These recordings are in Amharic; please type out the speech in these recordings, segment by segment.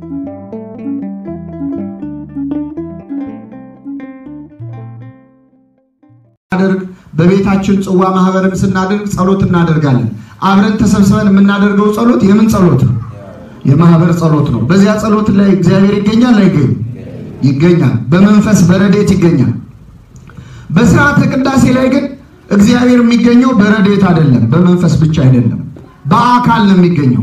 እናደርግ በቤታችን ጽዋ ማህበርን ስናደርግ ጸሎት እናደርጋለን። አብረን ተሰብስበን የምናደርገው ጸሎት የምን ጸሎት ነው? የማህበር ጸሎት ነው። በዚያ ጸሎት ላይ እግዚአብሔር ይገኛል አይገኝም? ይገኛል። በመንፈስ በረዴት ይገኛል። በስርዓተ ቅዳሴ ላይ ግን እግዚአብሔር የሚገኘው በረዴት አይደለም፣ በመንፈስ ብቻ አይደለም፣ በአካል ነው የሚገኘው።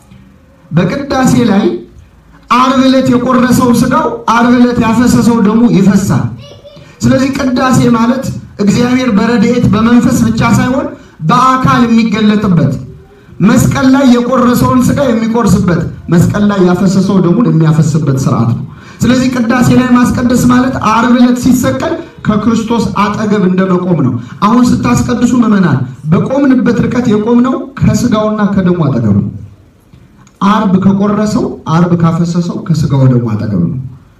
በቅዳሴ ላይ ዓርብ ዕለት የቆረሰው ስጋው ዓርብ ዕለት ያፈሰሰው ደሙ ይፈሳል። ስለዚህ ቅዳሴ ማለት እግዚአብሔር በረድኤት በመንፈስ ብቻ ሳይሆን በአካል የሚገለጥበት መስቀል ላይ የቆረሰውን ስጋ የሚቆርስበት መስቀል ላይ ያፈሰሰው ደሙን የሚያፈስበት ስርዓት ነው። ስለዚህ ቅዳሴ ላይ ማስቀደስ ማለት ዓርብ ዕለት ሲሰቀል ከክርስቶስ አጠገብ እንደመቆም ነው። አሁን ስታስቀድሱ ምዕመናን በቆምንበት ርቀት የቆምነው ከስጋውና ከደሙ አጠገብ ነው። ዓርብ ከቆረሰው ዓርብ ካፈሰሰው ከስጋው ደሙ አጠገብ ነው።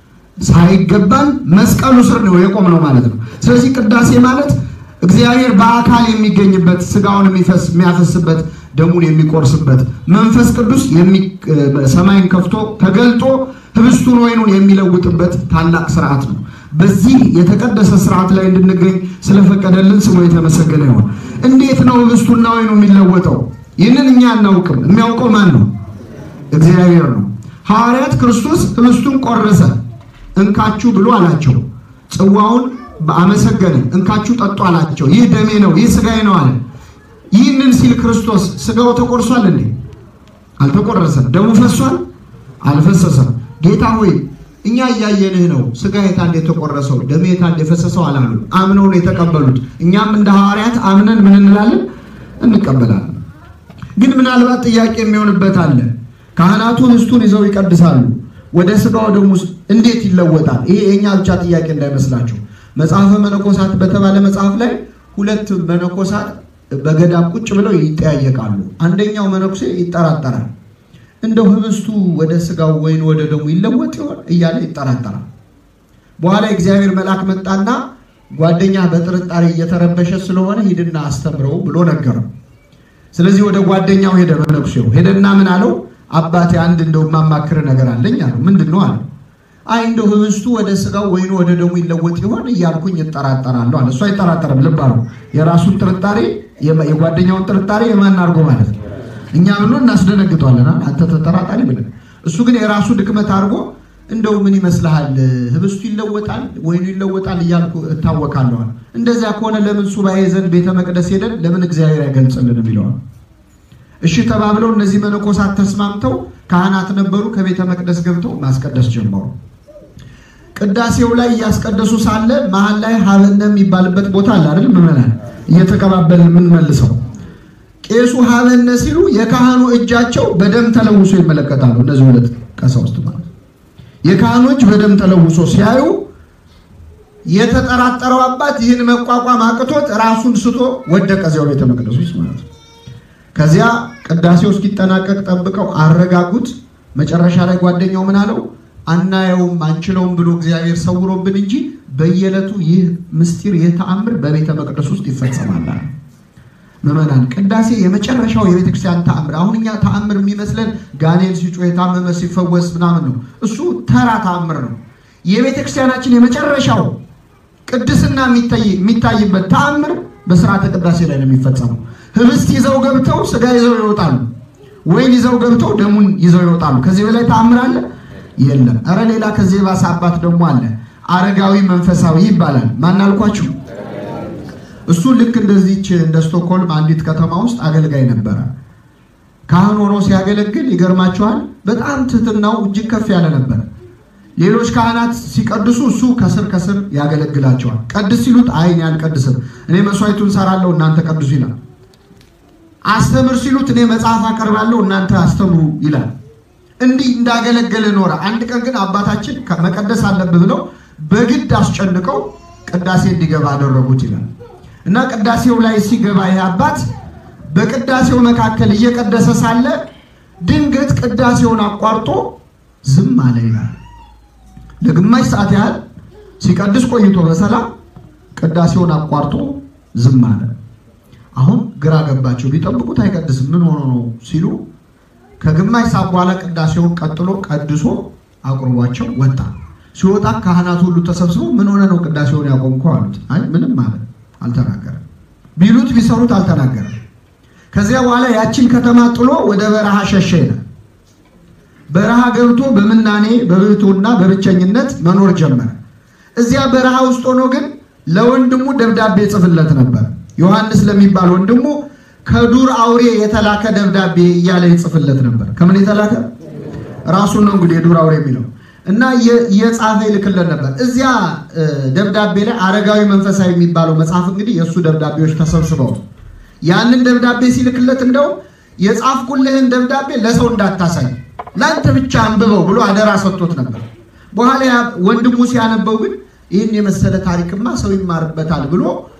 ሳይገባን መስቀሉ ስር ነው የቆምነው ማለት ነው። ስለዚህ ቅዳሴ ማለት እግዚአብሔር በአካል የሚገኝበት ስጋውን የሚያፈስበት ደሙን የሚቆርስበት መንፈስ ቅዱስ ሰማይን ከፍቶ ተገልጦ ህብስቱን ወይኑን የሚለውጥበት ታላቅ ስርዓት ነው። በዚህ የተቀደሰ ስርዓት ላይ እንድንገኝ ስለፈቀደልን ስሙ የተመሰገነ ይሁን። እንዴት ነው ህብስቱና ወይኑ የሚለወጠው? ይህንን እኛ አናውቅም። የሚያውቀው ማን ነው? እግዚአብሔር ነው። ሐዋርያት ክርስቶስ ህብስቱን ቆረሰ እንካችሁ ብሎ አላቸው። ጽዋውን አመሰገነ። እንካችሁ ጠጡ አላቸው። ይህ ደሜ ነው፣ ይህ ስጋዬ ነው አለ። ይህንን ሲል ክርስቶስ ስጋው ተቆርሷል እንዴ? አልተቆረሰም። ደሙ ፈሷል? አልፈሰሰም። ጌታ ሆይ እኛ እያየንህ ነው፣ ስጋ የታንድ የተቆረሰው ደሜ የታንድ የፈሰሰው አላሉ። አምነው ነው የተቀበሉት። እኛም እንደ ሐዋርያት አምነን ምን እንላለን? እንቀበላለን። ግን ምናልባት ጥያቄ የሚሆንበት አለ። ካህናቱ ህብስቱን ይዘው ይቀድሳሉ ወደ ስጋው ደሙ እንዴት ይለወጣል? ይሄ የኛ ብቻ ጥያቄ እንዳይመስላችሁ። መጽሐፈ መነኮሳት በተባለ መጽሐፍ ላይ ሁለት መነኮሳት በገዳም ቁጭ ብለው ይጠያየቃሉ። አንደኛው መነኩሴ ይጠራጠራል። እንደው ህብስቱ ወደ ስጋው ወይን ወደ ደሙ ይለወጥ ይሆን እያለ ይጠራጠራል። በኋላ እግዚአብሔር መልአክ መጣና ጓደኛ በጥርጣሬ እየተረበሸ ስለሆነ ሂድና አስተምረው ብሎ ነገረው። ስለዚህ ወደ ጓደኛው ሄደ። መነኩሴው ሄደና ምን አለው? አባቴ አንድ እንደው የማማክር ነገር አለኝ አለው። ምንድን ነው አለው። አይ እንደው ህብስቱ ወደ ስጋው ወይኑ ወደ ደሙ ይለወጥ ይሆን እያልኩኝ እጠራጠራለሁ አለ። እሱ አይጠራጠርም። ልብ አለው። የራሱን ጥርጣሬ የጓደኛውን ጥርጣሬ የማን አድርጎ ማለት ነው። እኛ ብሎ እናስደነግጧለን። አንተ ተጠራጣሪ ብለን፣ እሱ ግን የራሱ ድክመት አድርጎ እንደው ምን ይመስልሃል ህብስቱ ይለወጣል ወይኑ ይለወጣል እያልኩ እታወቃለሁ አለ። እንደዚያ ከሆነ ለምን ሱባኤ ዘንድ ቤተ መቅደስ ሄደን ለምን እግዚአብሔር አይገልጽልንም ይለዋል። እሺ ተባብለው እነዚህ መነኮሳት ተስማምተው ካህናት ነበሩ። ከቤተ መቅደስ ገብተው ማስቀደስ ጀመሩ። ቅዳሴው ላይ እያስቀደሱ ሳለ መሀል ላይ ሀበነ የሚባልበት ቦታ አለ አይደል? ምዕመናን እየተቀባበልን የምንመልሰው ቄሱ ሀበነ ሲሉ የካህኑ እጃቸው በደም ተለውሶ ይመለከታሉ። እነዚህ ሁለት ቀሳውስት ማለት የካህኑ እጅ በደም ተለውሶ ሲያዩ የተጠራጠረው አባት ይህን መቋቋም አቅቶት ራሱን ስቶ ወደቀ እዚያው ቤተ መቅደሱ ውስጥ ማለት ነው። ከዚያ ቅዳሴው እስኪጠናቀቅ ጠብቀው አረጋጉት። መጨረሻ ላይ ጓደኛው ምን አለው? አናየውም አንችለውም ብሎ እግዚአብሔር ሰውሮብን እንጂ በየዕለቱ ይህ ምስጢር ይህ ተአምር በቤተ መቅደስ ውስጥ ይፈጸማል። ምዕመናን ቅዳሴ የመጨረሻው የቤተ ክርስቲያን ተአምር። አሁን እኛ ተአምር የሚመስለን ጋኔን ሲጮህ የታመመ ሲፈወስ ምናምን ነው። እሱ ተራ ተአምር ነው። የቤተ ክርስቲያናችን የመጨረሻው ቅድስና የሚታይበት ተአምር በስርዓተ ቅዳሴ ላይ ነው የሚፈጸመው። ህብስት ይዘው ገብተው ስጋ ይዘው ይወጣሉ። ወይን ይዘው ገብተው ደሙን ይዘው ይወጣሉ። ከዚህ በላይ ተአምር አለ? የለም። እረ ሌላ ከዚህ የባሰ አባት ደግሞ አለ። አረጋዊ መንፈሳዊ ይባላል። ማን አልኳችሁ? እሱ ልክ እንደዚች እንደ ስቶክሆልም አንዲት ከተማ ውስጥ አገልጋይ ነበረ። ካህን ሆኖ ሲያገለግል ይገርማችኋል፣ በጣም ትህትናው እጅግ ከፍ ያለ ነበረ። ሌሎች ካህናት ሲቀድሱ እሱ ከስር ከስር ያገለግላቸዋል። ቀድስ ሲሉት አይ እኔ አልቀድስም፣ እኔ መስዋዕቱን ሰራለሁ፣ እናንተ ቀድሱ ይላል። አስተምር ሲሉት እኔ መጽሐፍ አቀርባለሁ፣ እናንተ አስተምሩ ይላል። እንዲህ እንዳገለገለ ኖረ። አንድ ቀን ግን አባታችን መቀደስ አለብህ ብለው በግድ አስጨንቀው ቅዳሴ እንዲገባ አደረጉት ይላል እና ቅዳሴው ላይ ሲገባ ይህ አባት በቅዳሴው መካከል እየቀደሰ ሳለ ድንገት ቅዳሴውን አቋርጦ ዝም አለ ይላል። ለግማሽ ሰዓት ያህል ሲቀድስ ቆይቶ በሰላም ቅዳሴውን አቋርጦ ዝም አለ። አሁን ግራ ገባቸው። ቢጠብቁት አይቀድስም ምን ሆኖ ነው ሲሉ ከግማሽ ሰዓት በኋላ ቅዳሴውን ቀጥሎ ቀድሶ አቁርቧቸው ወጣ። ሲወጣ ካህናት ሁሉ ተሰብስበው ምን ሆነ ነው ቅዳሴውን ያቆምከው አሉት። አይ ምንም ማለት አልተናገረም። ቢሉት ቢሰሩት አልተናገረም። ከዚያ በኋላ ያችን ከተማ ጥሎ ወደ በረሃ ሸሸ ይላል። በረሃ ገብቶ በምናኔ በብሕትውና በብቸኝነት መኖር ጀመረ። እዚያ በረሃ ውስጥ ሆኖ ግን ለወንድሙ ደብዳቤ ጽፍለት ነበር። ዮሐንስ ለሚባል ወንድሙ ከዱር አውሬ የተላከ ደብዳቤ እያለ ይጽፍለት ነበር። ከምን የተላከ ራሱን ነው እንግዲህ የዱር አውሬ የሚለው እና የጻፈ ይልክለት ነበር። እዚያ ደብዳቤ ላይ አረጋዊ መንፈሳዊ የሚባለው መጽሐፍ እንግዲህ የእሱ ደብዳቤዎች ተሰብስበው ያንን ደብዳቤ ሲልክለት እንደው የጻፍኩልህን ደብዳቤ ለሰው እንዳታሳይ ለአንተ ብቻ አንብበው ብሎ አደራ ሰጥቶት ነበር። በኋላ ወንድሙ ሲያነበው ግን ይህን የመሰለ ታሪክማ ሰው ይማርበታል ብሎ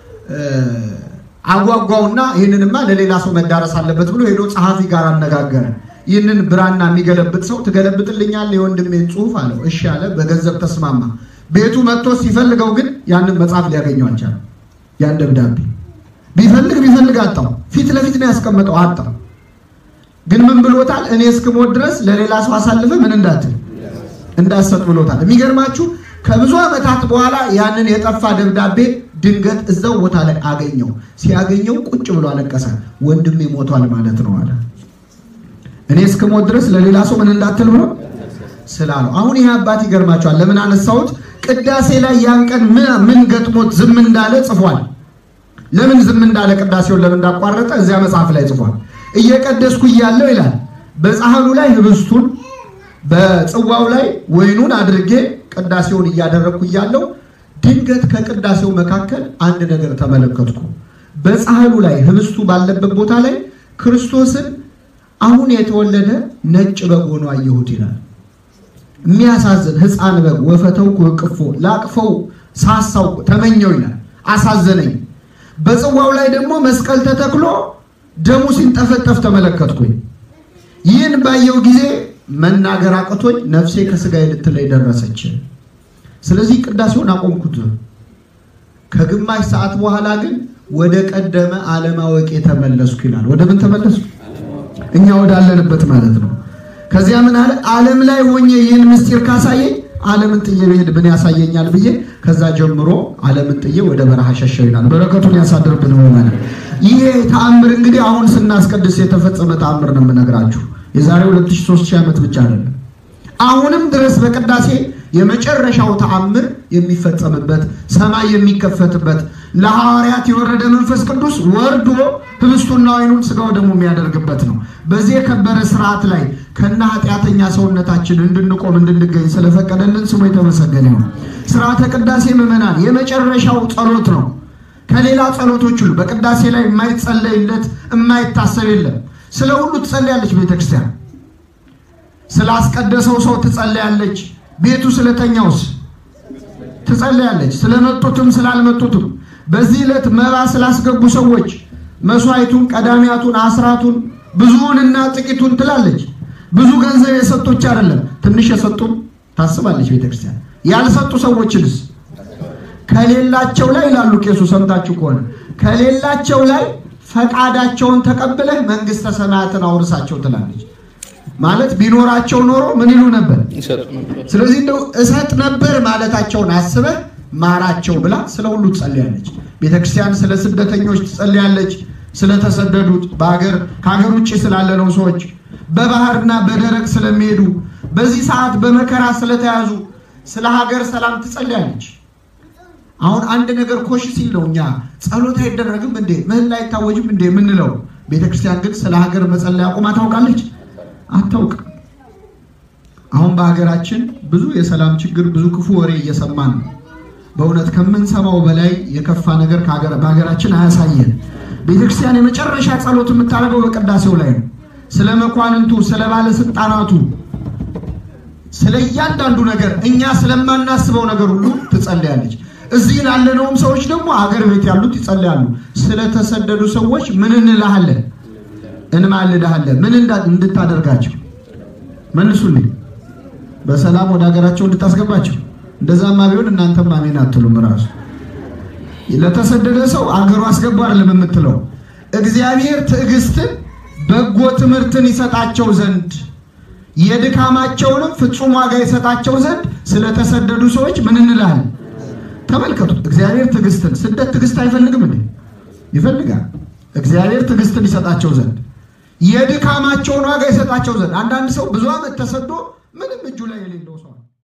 አጓጓውና ይህንንማ ለሌላ ሰው መዳረስ አለበት ብሎ ሄዶ ጸሐፊ ጋር አነጋገረ። ይህንን ብራና የሚገለብጥ ሰው ትገለብጥልኛል የወንድሜን ጽሑፍ አለው። እሺ አለ። በገንዘብ ተስማማ። ቤቱ መጥቶ ሲፈልገው ግን ያንን መጽሐፍ ሊያገኘው አልቻለም። ያን ደብዳቤ ቢፈልግ ቢፈልግ አጣው። ፊት ለፊት ነው ያስቀመጠው፣ አጣው። ግን ምን ብሎታል? እኔ እስክሞት ድረስ ለሌላ ሰው አሳልፈ ምን እንዳትል እንዳሰጥ ብሎታል። የሚገርማችሁ ከብዙ ዓመታት በኋላ ያንን የጠፋ ደብዳቤ ድንገት እዛው ቦታ ላይ አገኘው። ሲያገኘው ቁጭ ብሎ አለቀሰ። ወንድሜ ሞቷል ማለት ነው አለ። እኔ እስክሞት ድረስ ለሌላ ሰው ምን እንዳትል ብሎ ስላለው። አሁን ይህ አባት ይገርማቸዋል። ለምን አነሳሁት? ቅዳሴ ላይ ያን ቀን ምን ገጥሞት ዝም እንዳለ ጽፏል። ለምን ዝም እንዳለ ቅዳሴውን ለምን እንዳቋረጠ እዚያ መጽሐፍ ላይ ጽፏል። እየቀደስኩ እያለው ይላል በጻሕሉ ላይ ህብስቱን በጽዋው ላይ ወይኑን አድርጌ ቅዳሴውን እያደረግኩ እያለው ድንገት ከቅዳሴው መካከል አንድ ነገር ተመለከትኩ። በጻሕሉ ላይ ህብስቱ ባለበት ቦታ ላይ ክርስቶስን አሁን የተወለደ ነጭ በግ ሆኖ አየሁት ይላል። የሚያሳዝን ሕፃን በግ ወፈተው እቅፎ ላቅፈው ሳሳው ተመኘው ይላል። አሳዘነኝ። በጽዋው ላይ ደግሞ መስቀል ተተክሎ ደሙ ሲንጠፈጠፍ ተመለከትኩኝ። ይህን ባየው ጊዜ መናገር አቅቶኝ ነፍሴ ከስጋዬ ልትለይ ደረሰች። ስለዚህ ቅዳሴውን አቆምኩት። ከግማሽ ሰዓት በኋላ ግን ወደ ቀደመ አለማወቅ የተመለስኩ ይላል። ወደ ምን ተመለስኩ? እኛ ወዳለንበት ማለት ነው። ከዚያ ምን አለ? ዓለም ላይ ሆኜ ይህን ምስጢር ካሳየኝ ዓለምን ጥዬ ብሄድ ምን ያሳየኛል ብዬ ከዛ ጀምሮ ዓለምን ጥዬ ወደ በረሃ ሸሸው ይላል። በረከቱን ያሳድርብን ሆናል። ይሄ ተአምር እንግዲህ አሁን ስናስቀድስ የተፈጸመ ተአምር ነው የምነግራችሁ። የዛሬ 2300 ዓመት ብቻ አይደለም። አሁንም ድረስ በቅዳሴ የመጨረሻው ተአምር የሚፈጸምበት ሰማይ የሚከፈትበት ለሐዋርያት የወረደ መንፈስ ቅዱስ ወርዶ ህብስቱና ወይኑን ስጋው ደግሞ የሚያደርግበት ነው። በዚህ የከበረ ስርዓት ላይ ከነ ኃጢአተኛ ሰውነታችን እንድንቆም እንድንገኝ ስለፈቀደልን ስሙ የተመሰገነ ነው። ስርዓተ ቅዳሴ ምዕመናን የመጨረሻው ጸሎት ነው። ከሌላ ጸሎቶች ሁሉ በቅዳሴ ላይ የማይጸለይለት የማይታሰብ የለም። ስለ ሁሉ ትጸልያለች ቤተክርስቲያን። ስላስቀደሰው ሰው ትጸልያለች። ቤቱ ስለተኛውስ ትጸልያለች። ስለመጡትም ስላልመጡትም በዚህ ዕለት መባ ስላስገቡ ሰዎች መስዋዕቱን፣ ቀዳሚያቱን፣ አስራቱን ብዙውንና ጥቂቱን ትላለች። ብዙ ገንዘብ የሰጦች አይደለም ትንሽ የሰጡም ታስባለች ቤተክርስቲያን። ያልሰጡ ሰዎችንስ ከሌላቸው ላይ ይላሉ ቄሱ ሰምታችሁ ከሆነ ከሌላቸው ላይ ፈቃዳቸውን ተቀብለህ መንግስተ ሰማያትን አውርሳቸው ትላለች። ማለት ቢኖራቸው ኖሮ ምን ይሉ ነበር? ስለዚህ እንደው እሰጥ ነበር ማለታቸውን አስበህ ማራቸው ብላ ስለ ሁሉ ትጸልያለች። ቤተክርስቲያን ስለ ስደተኞች ትጸልያለች። ስለተሰደዱት በሀገር ከሀገር ውጭ ስላለነው ሰዎች በባህርና በደረቅ ስለሚሄዱ በዚህ ሰዓት በመከራ ስለተያዙ ስለ ሀገር ሰላም ትጸልያለች። አሁን አንድ ነገር ኮሽ ሲል ነው እኛ ጸሎት አይደረግም እንዴ ምህላ አይታወጅም እንዴ የምንለው። ቤተክርስቲያን ግን ስለ ሀገር መጸለይ አቁማ ታውቃለች? አታውቅም። አሁን በሀገራችን ብዙ የሰላም ችግር፣ ብዙ ክፉ ወሬ እየሰማን ነው። በእውነት ከምንሰማው በላይ የከፋ ነገር በሀገራችን አያሳየን። ቤተክርስቲያን የመጨረሻ ጸሎት የምታደርገው በቅዳሴው ላይ ነው። ስለ መኳንንቱ፣ ስለ ባለስልጣናቱ፣ ስለ እያንዳንዱ ነገር እኛ ስለማናስበው ነገር ሁሉ ትጸልያለች። እዚህ ላለነውም ሰዎች ደግሞ አገር ቤት ያሉት ይጸልያሉ። ስለተሰደዱ ሰዎች ምን እንልሃለን? እንማልድሃለን። ምን እንድታደርጋቸው መልሱልኝ። በሰላም ወደ ሀገራቸው እንድታስገባቸው። እንደዛማ ቢሆን እናንተም አሜን አትሉም። ራሱ ለተሰደደ ሰው አገሩ አስገባ አይደለም የምትለው። እግዚአብሔር ትዕግስትን በጎ ትምህርትን ይሰጣቸው ዘንድ የድካማቸውንም ፍጹም ዋጋ ይሰጣቸው ዘንድ ስለተሰደዱ ሰዎች ምን እንላለን? ተመልከቱ። እግዚአብሔር ትዕግስትን ስደት ትዕግስት አይፈልግም እንዴ? ይፈልጋል። እግዚአብሔር ትዕግስትን ይሰጣቸው ዘንድ የድካማቸውን ዋጋ ይሰጣቸው ዘንድ። አንዳንድ ሰው ብዙ ዓመት ተሰዶ ምንም እጁ ላይ የሌለው ሰው